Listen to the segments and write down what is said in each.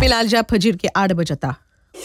फिलहाल जा फजीर के आठ बजता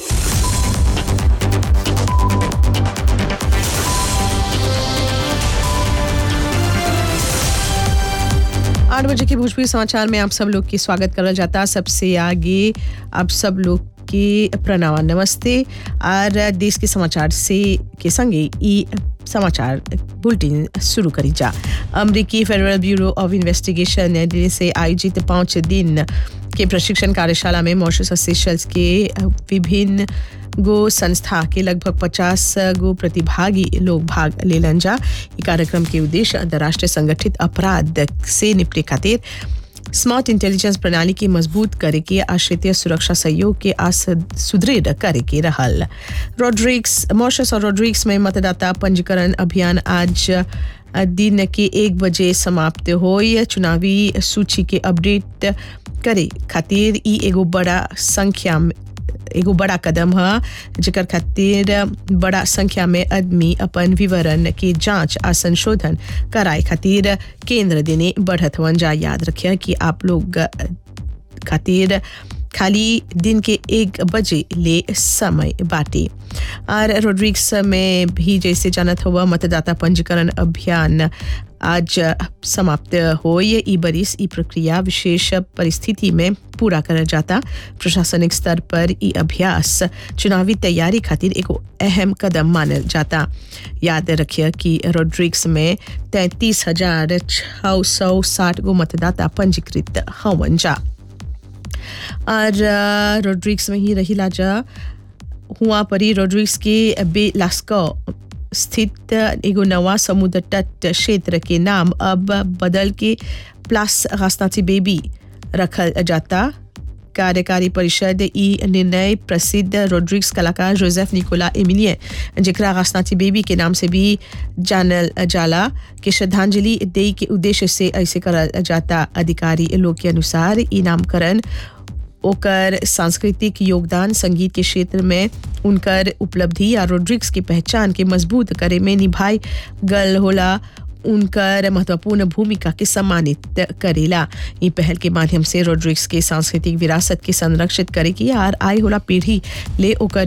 आठ बजे के भोजपुरी समाचार में आप सब लोग की स्वागत करल जाता सबसे आगे आप सब लोग के प्रणाम नमस्ते और देश के समाचार से के संगे ई समाचार बुलेटिन शुरू करी जा अमरीकी फेडरल ब्यूरो ऑफ इन्वेस्टिगेशन नई दिल्ली से आयोजित पाँच दिन के प्रशिक्षण कार्यशाला में मॉरिशस और सेशल्स के विभिन्न गो संस्था के लगभग 50 गो प्रतिभागी लोग भाग लेलन जा ई कार्यक्रम के उद्देश्य अंतर्राष्ट्रीय संगठित अपराध से निपटे खातिर स्मार्ट इंटेलिजेंस प्रणाली के मजबूत करे के आ क्षेत्रीय सुरक्षा सहयोग के आ सुदृढ़ करे के रहल रोड्रिक्स मॉरिशस और रोड्रिक्स में मतदाता पंजीकरण अभियान आज दिन के एक बजे समाप्त होई चुनावी सूची के अपडेट करे खातिर ई एगो बड़ा संख्या में एगो बड़ा कदम है जेकर खातिर बड़ा संख्या में आदमी अपन विवरण के जांच आ संशोधन कराए खातिर केंद्र देने बढ़त हवन जा याद रखिए कि आप लोग खातिर खाली दिन के एक बजे ले समय बाटे और रोड्रिक्स में भी जैसे जानत हुआ मतदाता पंजीकरण अभियान आज समाप्त हो ये ई बरिस ई प्रक्रिया विशेष परिस्थिति में पूरा करल जाता प्रशासनिक स्तर पर ई अभ्यास चुनावी तैयारी खातिर एगो अहम कदम मानल जाता याद रखिए कि रोड्रिक्स में तैंतीस हजार छः सौ साठ गो मतदाता पंजीकृत हवन जा और रोड्रिक्स में ही रही लाजा हुआ परी रोड्रिक्स के बे लास्को स्थित एगो नवा समुद्र तट क्षेत्र के नाम अब बदल के प्लस रास्ताची बेबी रखल जाता कार्यकारी परिषद ई निर्णय प्रसिद्ध रोड्रिक्स कलाकार जोसेफ निकोला एमिलियन जेकरा रास्ताची बेबी के नाम से भी जानल जाला के श्रद्धांजलि दे के उद्देश्य से ऐसे करल जाता अधिकारी लोग के अनुसार ई नामकरण ओकर सांस्कृतिक योगदान संगीत के क्षेत्र में उनकर उपलब्धि या रोड्रिक्स की पहचान के मजबूत करे में निभाई गल होला उनकर महत्वपूर्ण भूमिका के सम्मानित करेला ई पहल के माध्यम से रोड्रिक्स के सांस्कृतिक विरासत के संरक्षित करे की आर आय होला पीढ़ी ले ओकर